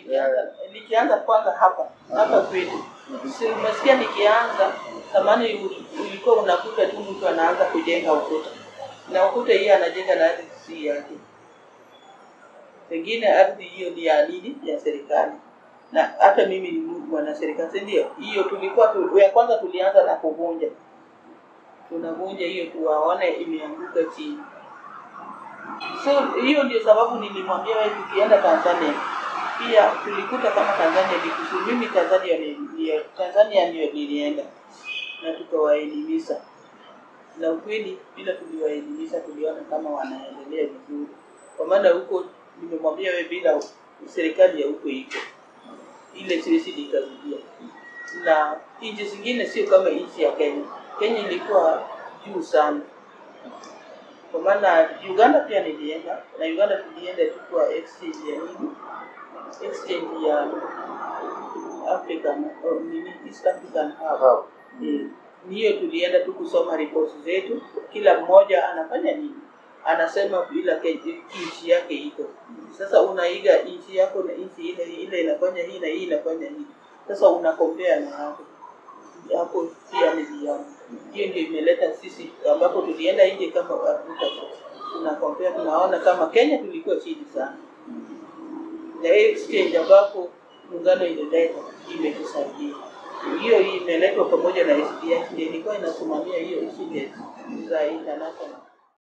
nikianza nikianza kwanza hapa hapa kwetu si umesikia nikianza zamani u- ulikuwa unakuta tu mtu anaanza kujenga ukuta na ukuta hiyo anajenga na ardhi si yake pengine ardhi hiyo ni ya nini ya serikali na hata mimi ni mwana serikali si ndio hiyo tulikuwa tu, ya kwanza tulianza na kuvunja tunavunja hiyo tuwaone imeanguka chini so hiyo ndio sababu nilimwambia wewe tukienda tanzania pia tulikuta kama tanzania vikusu mimi tanzania ni, ni, tanzania ndio nilienda na tukawaelimisha na ukweli bila tuliwaelimisha tuliona kama wanaendelea vizuri kwa maana huko nimemwambia wewe bila serikali ya huko iko ile siwezi nikarudia na nchi zingine sio kama nchi ya kenya kenya ilikuwa juu sana kwa maana uganda pia nilienda na uganda tulienda tu kwa exchange ya nini exchange ya african oh, nini east african hub Eh, ni hiyo tulienda tu kusoma ripoti zetu kila mmoja anafanya nini anasema bila ke- nchi yake iko sasa unaiga nchi yako na nchi ile ile inafanya hii na hii inafanya hii sasa unakombea na hapo hapo pia niliona hiyo ndio imeleta sisi ambapo tulienda nje kama afrika tunakombea tunaona kama kenya tulikuwa chini sana na hii exchange ambapo muungano ilileta imetusaidia hiyo imeletwa pamoja na SDF ndio ilikuwa inasimamia hiyo shule za international